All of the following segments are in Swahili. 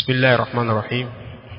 بسم الله الرحمن الرحيم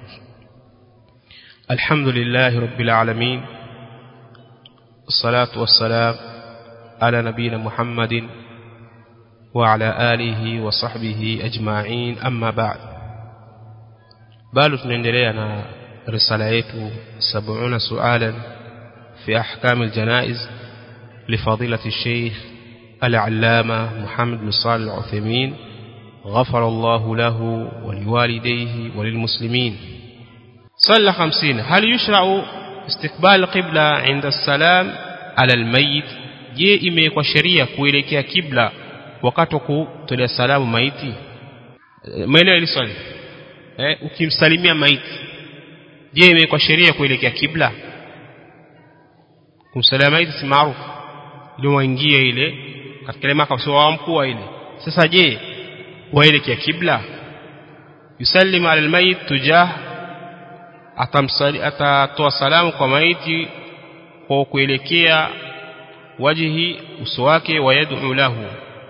الحمد لله رب العالمين الصلاة والسلام على نبينا محمد وعلى آله وصحبه أجمعين أما بعد bado tunaendelea na risala yetu 70 sualan fi ahkam aljanaiz لفضيلة الشيخ العلامة محمد بن صالح العثيمين غفر الله له ولوالديه وللمسلمين صلى خمسين هل يشرع استقبال القبلة عند السلام على الميت je imewekwa sheria kuelekea kibla wakati wa kutolea salamu maiti maelewa hili swali eh, ukimsalimia maiti je imewekwa sheria kuelekea kibla kumsalimia maiti si maarufu ndio waingie ile katika ile maka sio wamkuu ile sasa je waelekea kibla yusallimu ala almayit tujah atamsali atatoa salamu kwa maiti kwa kuelekea wajhi uso wake wayad'u lahu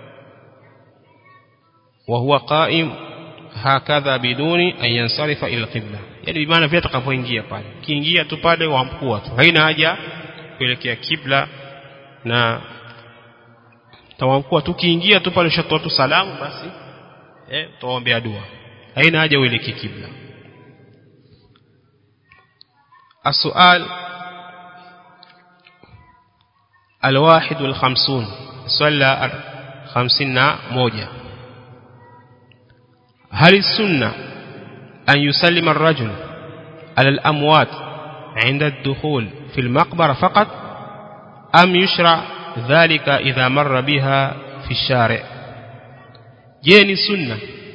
wa huwa qa'im hakadha biduni an yansarifa ila alqibla yani bimaana vile atakapoingia pale kiingia tu pale wamkua tu haina haja kuelekea kibla na tawamkua tukiingia tu pale ushatoa tu salamu basi eh utaombea dua haina haja uelekee kibla السؤال الواحد والخمسون صلى خمسين موجة هل السنة أن يسلم الرجل على الأموات عند الدخول في المقبرة فقط أم يشرع ذلك إذا مر بها في الشارع جيني سنة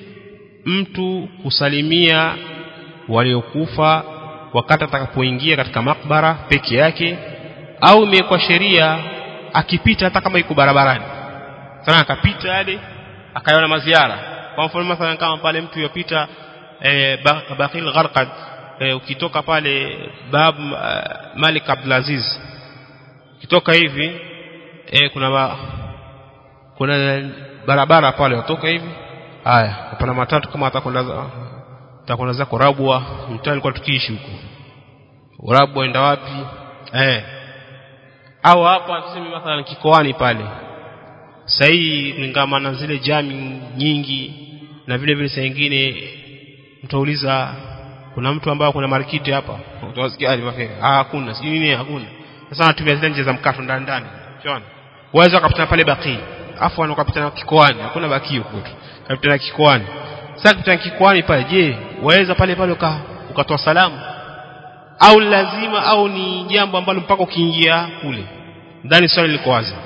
mtu kusalimia waliokufa wakati atakapoingia katika makbara peke yake au imekuwa sheria akipita hata kama yuko barabarani sana akapita yale akaona maziara kwa mfano mathalan kama pale mtu yopita e, Baqil Gharqad e, ukitoka pale bab uh, Malik Abdulaziz ukitoka hivi e, kuna ba, kuna barabara pale utoka hivi haya hapana matatu kama atakwenda atakwenda zako Rabwa mtaa alikuwa tukiishi huko Rabwa enda wapi eh au hapa tuseme mathalan kikoani pale sahii kulingana na zile jami nyingi na vile vile saa nyingine mtauliza kuna mtu ambaye kuna marikiti hapa utawasikia ah hakuna sijui nini hakuna sasa natumia zile nje za mkato ndani ndani unaona waweza ukapita pale baki afu wanakapita na kikoani hakuna baki huko tu kapita na kikoani sasa kapita kikoani pale je waweza pale pale uka, ukatoa salamu au lazima au ni jambo ambalo mpaka ukiingia kule ndani swali liko wazi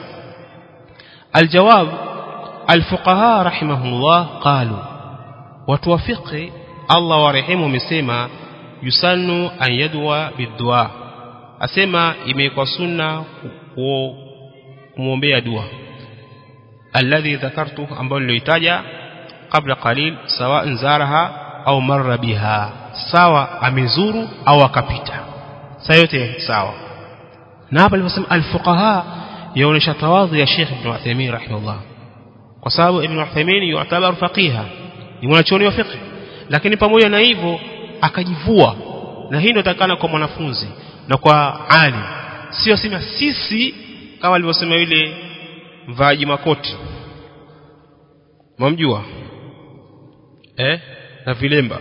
الجواب الفقهاء رحمهم الله قالوا وتوافق الله ورحمه مسema yusanu an yadwa bidua asema imekuwa sunna kumwombea dua alladhi dhakartu ambao nilitaja kabla qalil sawa zaraha au marra biha sawa amezuru au akapita saa yote sawa na hapa aliposema alfuqaha yaonesha tawadhi ya Sheikh Ibn Uthaymeen rahimahullah kwa sababu Ibn Uthaymeen yu'tabar faqiha ni mwanachuoni wa fiqh lakini pamoja na hivyo akajivua na hii ndio takana kwa mwanafunzi na kwa alim sio sema sisi kama alivyosema yule mvaaji makoti mwamjua eh na vilemba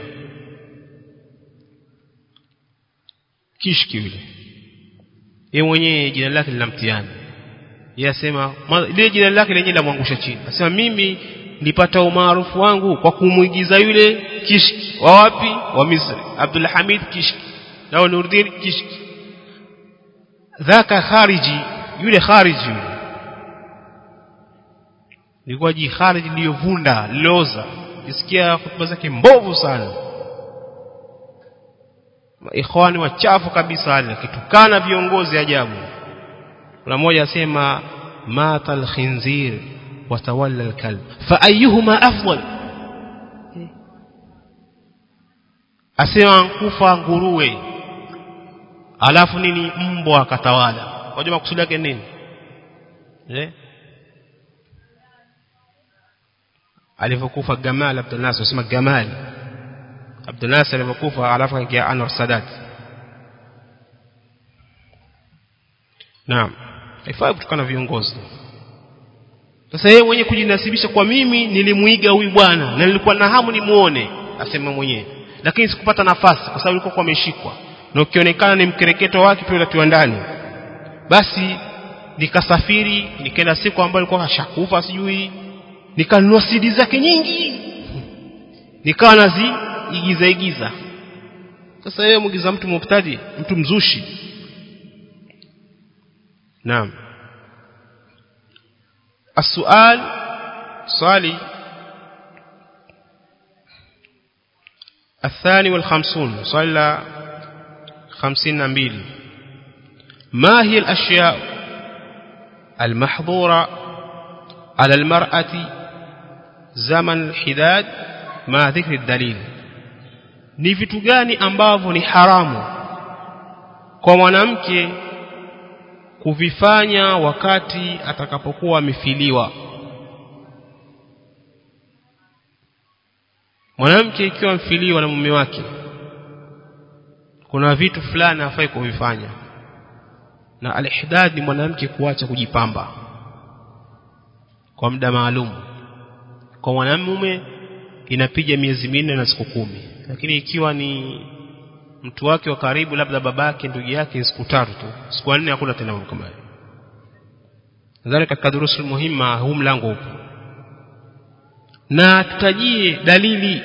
kishki yule yeye mwenyewe jina lake lina mtihani yeye asema lile jina lake lenyewe lamwangusha chini asema mimi nilipata umaarufu wangu kwa kumwigiza yule kishki wa wapi wa Misri Abdul Hamid kishki na Nuruddin kishki dhaka khariji yule khariji yule ilikuwa ji khariji liyovunda liloza kisikia hotuba zake mbovu sana ikhwani wachafu kabisa wale kitukana viongozi ajabu kuna mmoja asema mata alkhinzir watawalla alkalb fa ayyuhuma afdal asema nkufa nguruwe alafu nini mbwa akatawala unajua makusudi yake nini eh alivyokufa Gamal Abdul Nasir usema Gamal Abdul Nasir alipokufa alafu akaingia Anwar Sadat Naam haifai kutokana viongozi sasa yeye mwenye kujinasibisha kwa mimi nilimuiga huyu bwana na nilikuwa na hamu nimuone asema mwenyewe lakini sikupata nafasi kwa sababu alikuwa ameshikwa na ukionekana ni mkereketo wake pia utatiwa ndani basi nikasafiri nikaenda siku ambayo alikuwa kashakufa sijui nikanunua CD zake nyingi nikawa naziigiza igiza sasa yeye muigiza mtu mubtadi mtu mzushi naam السؤال صالي الثاني والخمسون صلى خمسين نبيل ما هي الأشياء المحظورة على المرأة زمن الحداد مع ذكر الدليل ni vitu gani ambavyo ni haramu kwa mwanamke kuvifanya wakati atakapokuwa amefiliwa mwanamke ikiwa mfiliwa na mume wake kuna vitu fulani hafai kuvifanya na alihdad ni mwanamke kuacha kujipamba kwa muda maalum kwa mwanamume inapiga miezi minne na siku kumi lakini ikiwa ni mtu wake wa karibu labda babake ndugu yake siku tatu tu siku nne hakuna tena mambo kama hayo nadhani katika durusul muhimma huu mlango upo na tutajie dalili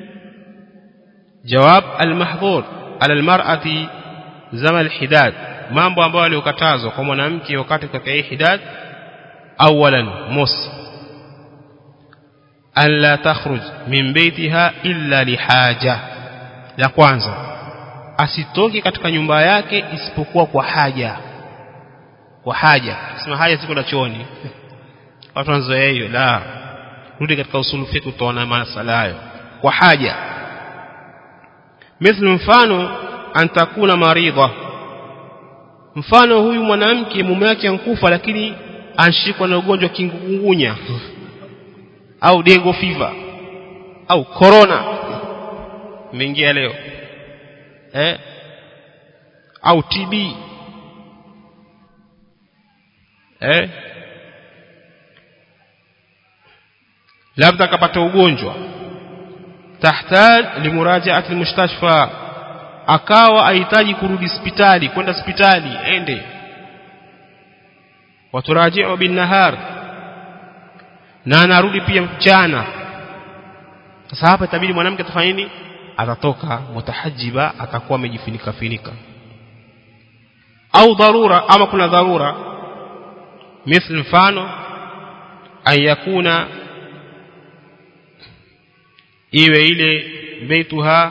jawab almahdhur ala almar'ati zama alhidad mambo ambayo yaliokatazwa kwa mwanamke wakati katika hii hidad awalan mosi an la takhruj min baitiha illa lihaja la kwanza asitoke katika nyumba yake isipokuwa kwa haja kwa haja sema haja siko na chooni watu wanazoea hiyo la rudi katika usulu fiqh utaona masala hayo kwa haja mithlu mfano antakuna maridha mfano huyu mwanamke mume wake ankufa lakini anshikwa na ugonjwa kingungunya au dengo fever au corona imeingia leo eh au TB eh labda akapata ugonjwa tahtaj limurajaati almustashfa akawa ahitaji kurudi hospitali kwenda hospitali ende waturaji'u bin nahar na anarudi pia mchana sasa hapa itabidi mwanamke atafanya nini atatoka mutahajiba atakuwa amejifunika finika au dharura ama kuna dharura مثل mfano an yakuna iwe ile baituha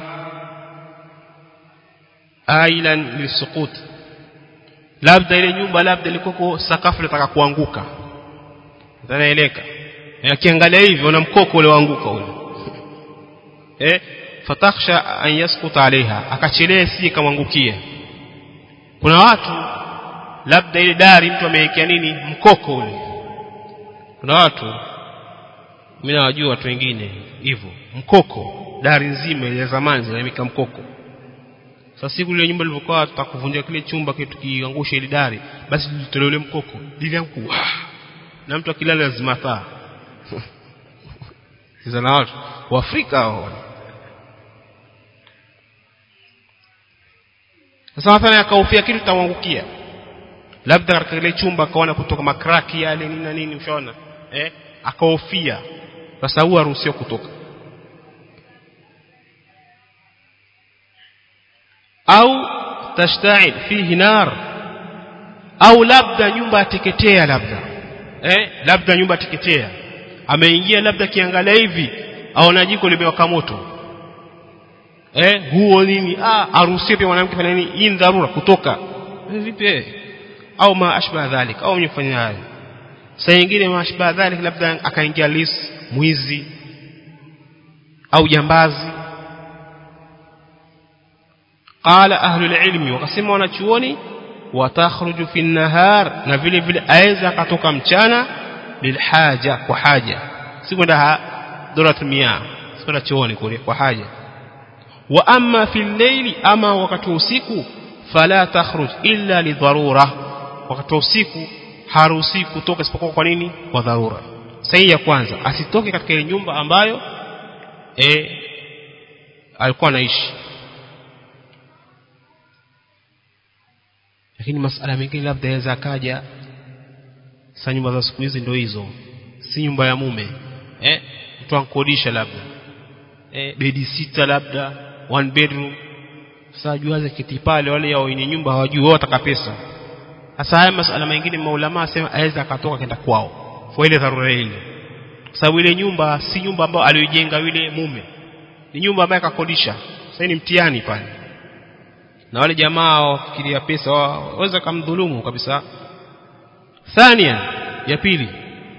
ailan lisukut labda ile nyumba labda ilikuwa sakafu inataka kuanguka zanaeleka akiangalia hivyo na mkoko ule waanguka ule eh fatakhsha an yasquta alaiha akachelea si kamwangukia kuna watu labda ile dari mtu amewekea nini mkoko ule kuna watu mimi nawajua watu wengine hivyo mkoko dari nzima ya zamani zinaweka mkoko sasa siku ile nyumba ilivyokuwa tutakuvunja kile chumba kitu kiangusha ile dari basi tulitolee ule mkoko liliangu na mtu akilala lazima taa sasa na watu wa Afrika hao sasa mathalan akahofia kitu tamwangukia labda katika ile chumba akaona kutoka makraki yale nini na nini ushaona eh akahofia sasa huwa haruhusiwa kutoka au tashta'il fihi nar au labda nyumba ateketea labda eh labda nyumba ateketea ameingia labda kiangalia hivi aona jiko limewaka moto eh huo nini ah haruhusiwi pia mwanamke fanya nini hii dharura kutoka vipi eh au ma ashba dhalik au mfanya hayo saa nyingine ma ashba dhalik labda akaingia lis mwizi au jambazi qala ahlul ilmi wakasema wanachuoni watakhruju fi nahar na vile vile aweza akatoka mchana lilhaja kwa haja si kwenda dorat mia si kwenda chooni kule kwa haja wa amma fil layli ama wakati wa usiku fala takhruj illa li dharura wakati wa usiku haruhusi kutoka isipokuwa kwa nini kwa dharura sahihi ya kwanza asitoke katika ile nyumba ambayo e, alikuwa anaishi lakini masala mengine labda yaweza akaja sasa nyumba za siku hizi ndio hizo si nyumba ya mume eh mtu ankodisha labda eh bedi sita labda one bedroom sasa juaze kiti pale wale ya wenye nyumba hawajui wao wataka pesa sasa haya masala mengine maulama asema aweza akatoka kenda kwao kwa ile dharura ile kwa sababu ile nyumba si nyumba ambayo aliyojenga yule mume ni nyumba ambayo akakodisha sasa ni mtihani pale na wale jamaa wafikiria pesa waweza kumdhulumu kabisa thania ya pili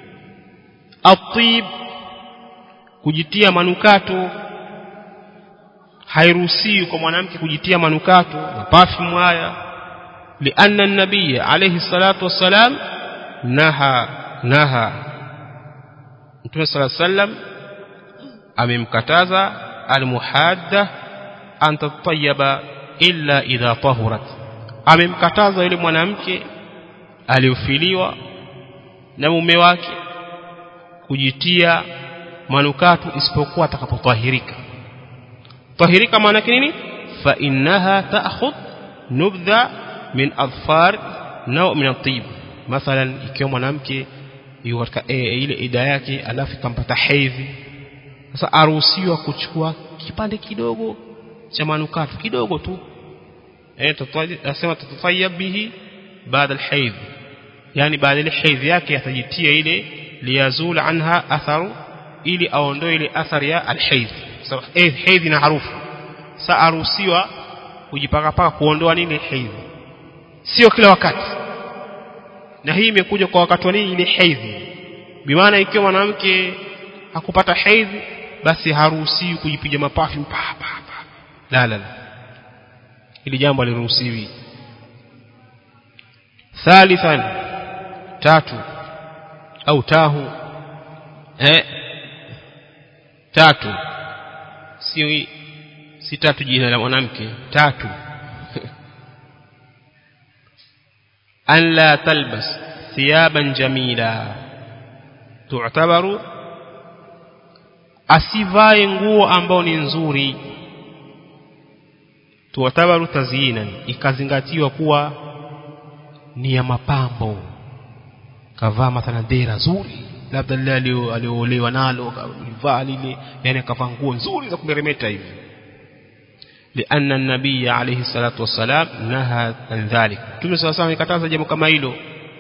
atib kujitia manukato hairuhusiwi kwa mwanamke kujitia manukato na perfume haya lianna an-nabiy alayhi salatu wassalam naha naha Mtume صلى sallam amemkataza almuhadda an tatayyaba illa idha tahurat amemkataza yule mwanamke aliofiliwa na mume wake kujitia manukato isipokuwa atakapotahirika tahirika maana yake nini fa innaha ta'khudh nubdha min adfar naw min at-tib mathalan ikiwa mwanamke yuko katika e, ile ida yake alafu ikampata hedhi sasa aruhusiwa kuchukua kipande kidogo cha manukato kidogo tu eh tutasema tutafayya bihi baada al-hayd yani baada ile hedhi yake atajitia ile liyazul anha atharu ili aondoe ile athari ya al-hayd sababu hedhi na harufu sasa aruhusiwa kujipaka paka kuondoa nini hedhi sio kila wakati na hii imekuja kwa wakati wa nini ile hedhi bimaana ikiwa mwanamke hakupata hedhi basi haruhusiwi kujipiga mapafi pa pa pa la la la ili jambo aliruhusiwi thalithan tatu au tahu eh tatu sio si tatu jina la mwanamke tatu an la talbas thiyaban jamila tu'tabaru asivae nguo ambao ni nzuri tu'tabaru tazyinan ikazingatiwa kuwa ni ya mapambo kavaa mathalan dera zuri labda lile aliolewa nalo kavaa lile yani akavaa nguo nzuri za kumeremeta hivi لأن النبي عليه الصلاة والسلام نهى عن ذلك تمي صلى الله عليه وسلم jambo kama hilo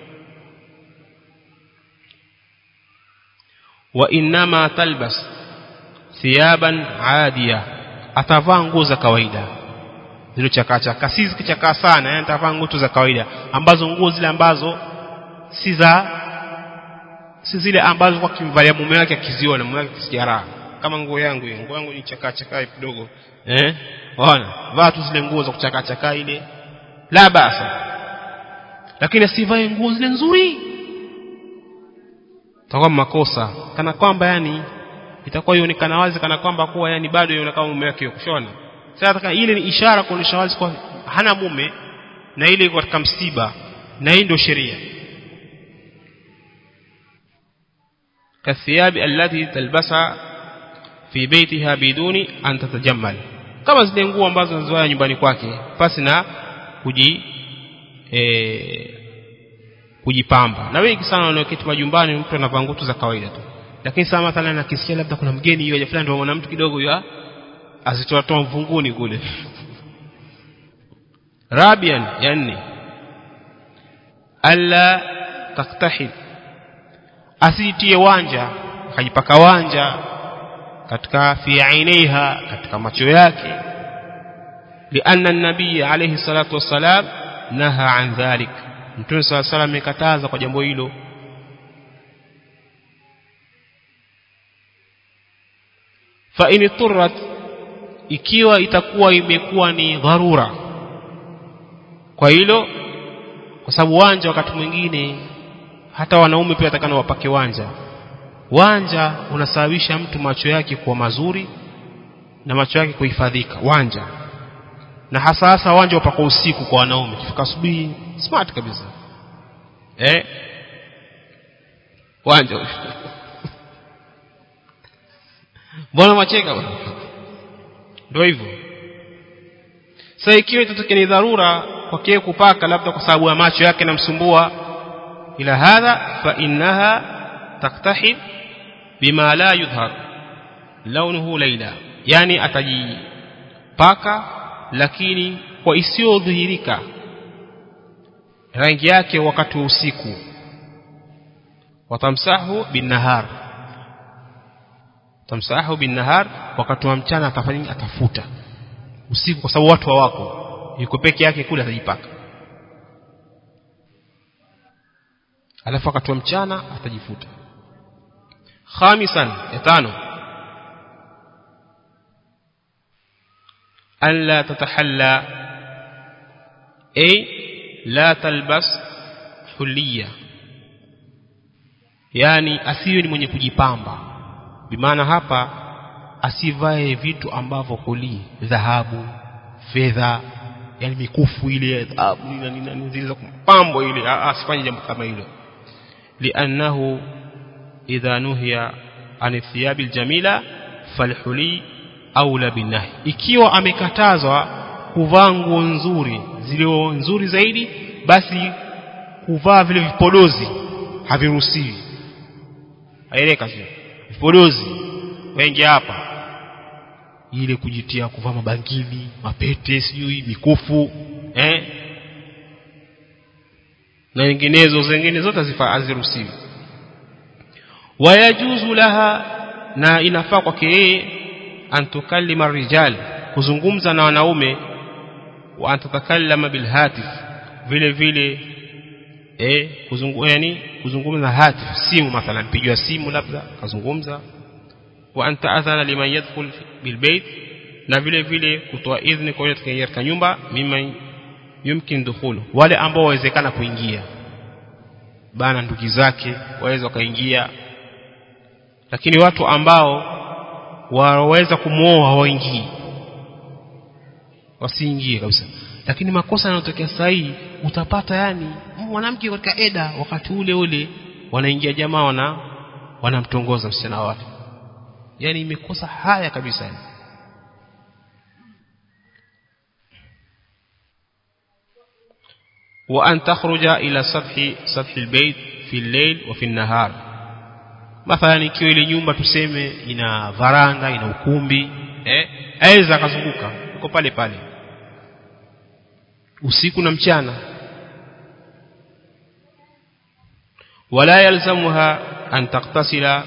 وإنما تلبس ثيابا عادية atavaa nguo za kawaida zile chakachaka si zikichakaa sana yani atavaa nguo za kawaida ambazo nguo zile ambazo si za si zile ambazo kwa kimvalia mume wake akiziona mume wake kisijaraha kama nguo yangu hiyo nguo yangu ni chakaa chakaa kidogo eh Ona, vaa tu zile nguo za kuchaka chaka ile. La basa. Lakini asivae nguo zile nzuri. Itakuwa makosa. Kana kwamba yani itakuwa ionekana wazi kana kwamba kuwa yani bado ionekana mume wake kushona. Sasa ile ni ishara kuonesha wazi kwa hana mume na ile iko katika msiba na hii ndio sheria. kathiyabi allati talbasa fi baytiha biduni an tatajammal kama zile nguo ambazo anazoa nyumbani kwake pasi na kuji e, kujipamba na wengi sana wanaoketi majumbani mtu anavaa nguo za kawaida tu lakini sasa mathalan akisikia labda kuna mgeni yeye fulani ndio mwana mtu kidogo ya azitoa toa mvunguni kule rabian ya nne alla taktahil asitie wanja akajipaka wanja katika fi ainaiha katika macho yake lianna nabii alayhi salatu wassalam naha an dhalik mtume sala salam amekataza kwa jambo hilo fa in turrat ikiwa itakuwa imekuwa ni dharura kwa hilo kwa sababu wanja wakati mwingine hata wanaume pia watakana wapake wanja wanja unasababisha mtu macho yake kuwa mazuri na macho yake kuhifadhika wanja na hasa hasa wanja upako usiku kwa wanaume kifika asubuhi smart kabisa eh wanja mbona macheka bwana ndio hivyo sasa ikiwa itatokea ni dharura kwa kile kupaka labda kwa sababu ya macho yake namsumbua ila hadha fa innaha taktahib bima la yudhhar launuhu laila yani atajipaka lakini kwa isiyodhihirika rangi yake wakati wa usiku watamsahu binahar tamsahu binahar wakati wa mchana atafanya atafuta usiku kwa sababu watu hawako yuko peke yake kule atajipaka alafu wakati wa mchana atajifuta khamisan ya tano alla tatahalla ay la talbas huliya yani asiwe ni mwenye kujipamba bimaana hapa asivae vitu ambavyo huli dhahabu fedha yani mikufu ile dhahabu na nini zile za kupambo ile asifanye jambo kama hilo li'annahu idha nuhiya an thiyabi aljamila falhuli aula binahi ikiwa amekatazwa kuvaa nguo nzuri zilio nzuri zaidi basi kuvaa vile vipodozi haviruhusiwi aeleka sio vipodozi wengi hapa ile kujitia kuvaa mabangili mapete sijui mikufu eh na nyinginezo zingine zote haziruhusiwi wayajuzu laha na inafaa kwake yeye antukallima rijal kuzungumza na wanaume wa antatakallama bilhatif vile vile eh kuzungu, yani kuzungumza na hatif simu mathalan pigiwa simu labda kazungumza wa anta adhana liman yadkhul bilbayt na vile vile kutoa idhni kwa yule katika nyumba mimman yumkin dukhulu wale ambao wawezekana kuingia bana ndugu zake waweza wakaingia lakini watu ambao waweza kumuoa hawaingii wasiingie kabisa lakini makosa yanayotokea sasa hii utapata yani mwanamke katika eda wakati ule ule wanaingia jamaa wana wanamtongoza msichana wake yani imekosa haya kabisa yani. وأن تخرج إلى سطح سطح البيت في الليل وفي النهار مثلا ikiwa ile nyumba tuseme ina varanda ina ukumbi eh aweza akazunguka uko pale pale usiku na mchana wala yalzamuha an taqtasila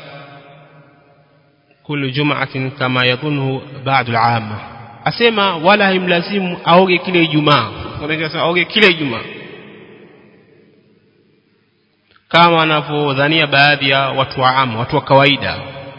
kullu jum'atin kama yadhunhu ba'd al-'amma asema wala haimlazimu aoge kile Ijumaa unasema aoge kile Ijumaa kama wanavyodhania baadhi ya watu wa amu watu wa kawaida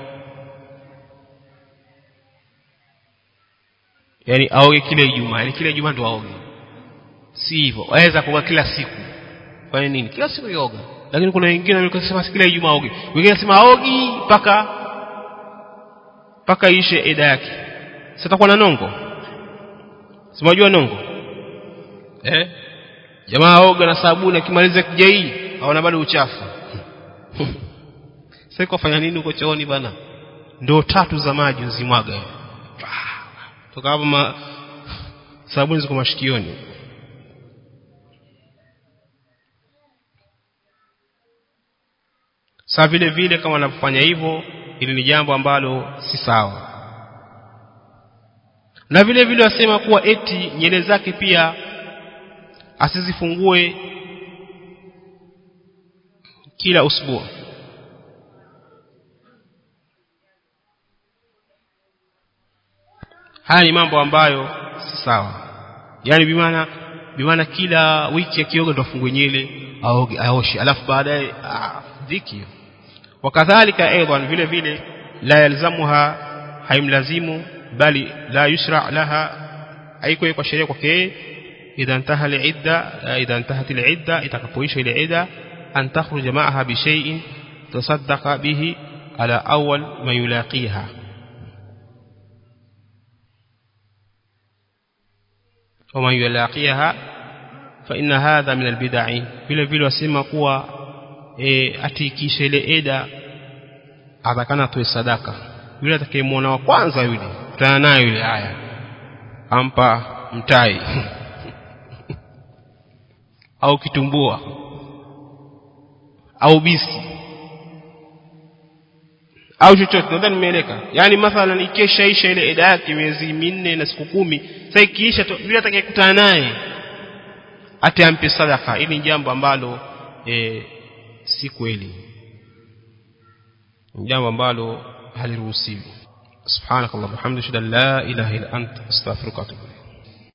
yani aoge kile Ijumaa yani kile Ijumaa ndo aoge si hivyo waweza kuoga kila siku kwa nini kila siku yoga lakini kuna wengine walikosema kila Ijumaa aoge wengine wanasema aogi mpaka mpaka ishe eda yake sitakuwa na nongo simajua nongo eh jamaa aoga na sabuni akimaliza kijai haona bado uchafu sasa kufanya nini huko chooni bana ndoo tatu za maji uzimwaga toka hapo ma sabuni ziko mashikioni saa vile vile kama wanafanya hivyo ili ni jambo ambalo si sawa na vile vile wasema kuwa eti nyele zake pia asizifungue kila usbua haya ni mambo ambayo si sawa yani bimaana bimaana kila wiki akioga ndo afungue nyele aoge aoshe alafu baadaye dhiki wakadhalika aidan vile vile la yalzamuha haimlazimu bali la yushra laha haiko kwa sheria kwake idha intaha al-idda idha intahat al-idda itakapoisha ile idda an takhruja ma'aha bi shay'in tasaddaqa bihi ala awwal ma yulaqiha ومن يلاقيها فإن هذا من البدع vile vile wasema kuwa e, atikishe ile eda atakana toe sadaka yule atakayemwona wa kwanza yule kutana naye yule haya ampa mtai au kitumbua au bisi au chochote nadhani nimeeleka yani mathalan ikeshaisha ile eda yake miezi minne na siku kumi sasa ikiisha yule atakayekutana naye ate ampe sadaka ili ni jambo ambalo e, si kweli jambo ambalo haliruhusiwi subhanakallahumma hamdaka la ilaha illa anta astaghfiruka wa atubu